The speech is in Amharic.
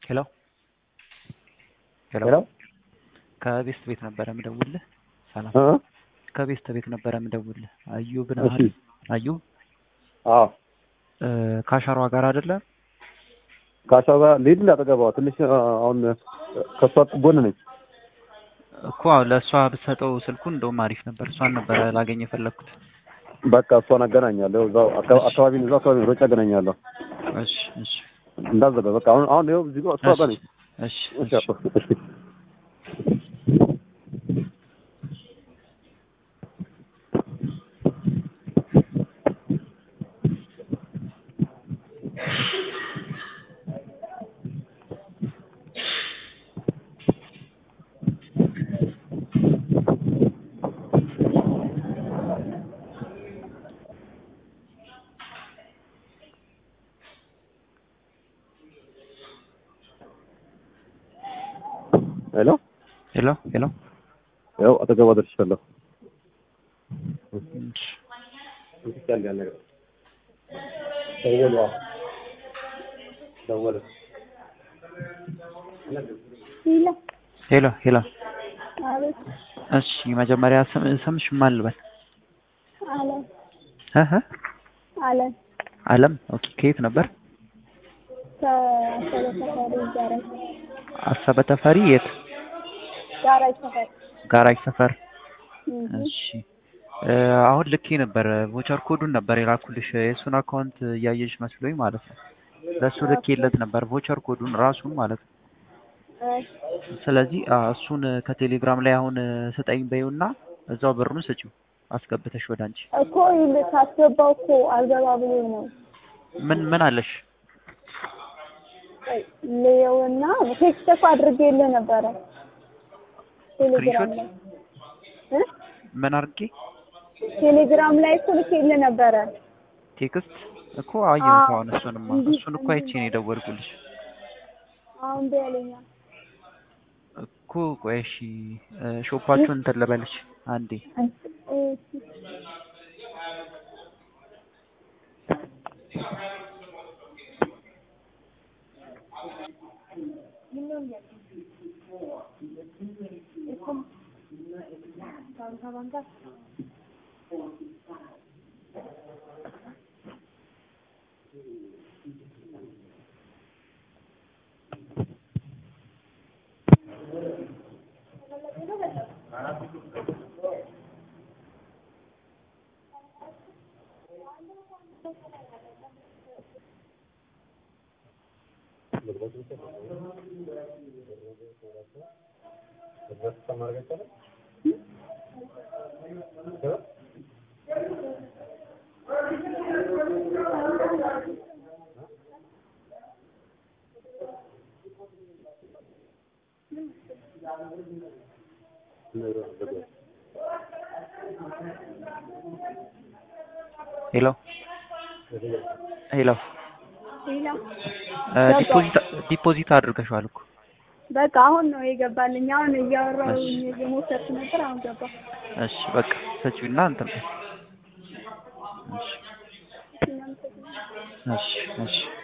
ሄሎ ሄሎ ሄሎ ከቤስት ቤት ነበረ የምደውልህ። ሰላም እ ከቤስት ቤት ነበረ የምደውልህ። አዩብ ነህ እሺ አይደል? አዩብ አዎ እ ካሸሯ ጋር አይደለ? ካሻ ጋር ልሂድ እንዳጠገባዋ ትንሽ አ፣ አሁን ከሷ ጎን ነኝ። እኮ አዎ፣ ለእሷ ብትሰጠው ስልኩን እንደውም አሪፍ ነበር። እሷን ነበረ ላገኝ የፈለግኩት። በቃ እሷን አገናኛለሁ። እዛው አካ- አካባቢ እዛው አካባቢ ሮጬ አገናኛለሁ። እሺ እሺ እንዳዘጋ በቃ አሁን አሁን ይኸው እዚህ ጋር እሷ ጋር ነኝ። እሺ እሺ እሺ አባ፣ እሺ ሄሎ ሄሎ ሄሎ ያው አጠገቧ ደርሻለሁ። እሺ ደወሉ ደወሉ ሂላ ሄሎ ሄሎ አቤት እሺ መጀመሪያ ስም ስምሽ ማን ልበል? አለም እህ አለም አለም ኦኬ። ከየት ነበር? ከአሰበ ሰፈሪ ጋራጅ አሰበ ተፈሪ የት? ጋራጅ ሰፈር ጋራጅ ሰፈር። እህ እሺ እ አሁን ልኬ ነበር ቮቸር ኮዱን ነበር የላኩልሽ የእሱን አካውንት እያየሽ መስሎኝ ማለት ነው። ለእሱ ልኬለት ነበር ቮቸር ኮዱን ራሱን ማለት ነው። ስለዚህ አ፣ እሱን ከቴሌግራም ላይ አሁን ስጠኝ በይውና እዛው ብሩን ስጪው አስገብተሽ ወደ አንቺ። እኮ ይል- ሳስገባው እኮ አልገባ ብሎ ነው ምን ምን አለሽ? ልየውና ቴክስት እኮ አድርጌልህ ነበረ ቴሌግራም ላይ እ ምን አድርጌ ቴሌግራም ላይ እኮ ልኬልህ ነበረ ቴክስት እኮ አየሁት። አዎ። አሁን እሱንማ እንዲህ እሱን እኮ አይቼ ነው የደወልኩልሽ አሁን ቢያለኛ እኮ። ቆይ እሺ እ፣ ሾፓችሁን እንትን ልበልሽ አንዴ ሄሎ ሄሎ ሂላ እ፣ ዲፖዚት ዲፖዚት አድርገሽዋል እኮ በቃ አሁን ነው የገባልኝ አሁን እያወራሁኝ እየሞከርኩ ነበር አሁን ገባ እሺ በቃ ሰጪውና እንትን በይ። እሺ እሺ እሺ